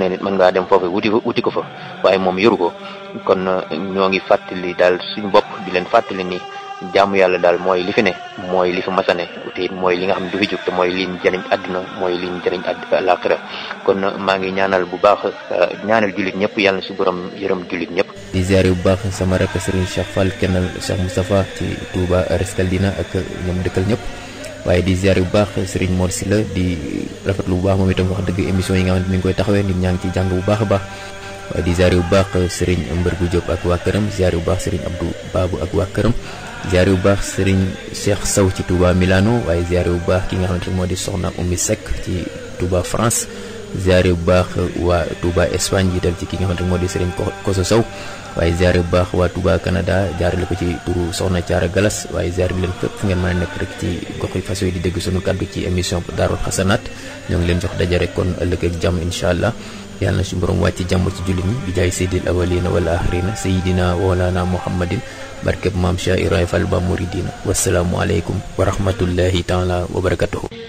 neexee nit mën ngaa dem foofu wuti wuti ko fa waaye moom yoru ko kon ñoo ngi fàttali daal suñu bopp di leen fàttali ni jaamu yàlla daal mooy li fi ne mooy li fi masane te it mooy li nga xam ne du fi jóg te mooy liñ jëriñ àdduna mooy liñ jëriñ àllaaxira kon maa ngi ñaanal bu baax ñaanal jullit ñëpp yàlla na si borom yërëm jullit ñëpp di ziare bu baax sama rakk Serigne Cheikh Fall kennal Cheikh Moustapha ci Touba Rescaldina ak ñoom dëkkal ñëpp waaye di ziare bu baax Serigne Mor Sylla di rafetlu bu baax moom itam wax dëgg émission yi nga xamante mi ngi koy taxawee nit ñaa ngi ci jàng bu baax a baax waaye di ziare bu baax Serigne Mbërgu Diop ak waa këram ziare bu baax Serigne Abdou Babou ak waa këram ziare bu baax Serigne Cheikh Sow ci Touba Milano waaye ziare bu baax ki nga xamante moo di Soxna Oumy Seck ci Touba France ziare bu baax waa Touba Espagne jiital ci ki nga xamante moo di Serigne Koso Sow waaye ziare bu baax waa Touba Canada jaarale ko ci turu Soxna Thiara Galas waaye ziare leen fépp fu ngeen mën a nekk rek ci gox yi fas yi di dégg sunu kaddu ci émission Daarul Xasanaat ñoo ngi leen jox daje rek kon ëllëg ak jàmm incha allah yàlla na suñu borom wàcc jàmm ci jullit ñi bi jaay seydil awalina wal axirina sayidina walana muhammadin barkeb maam Cheikh Ibrahima Fall ba muridina wasalaamu aleykum wa rahmatullahi taala wa barakatuhu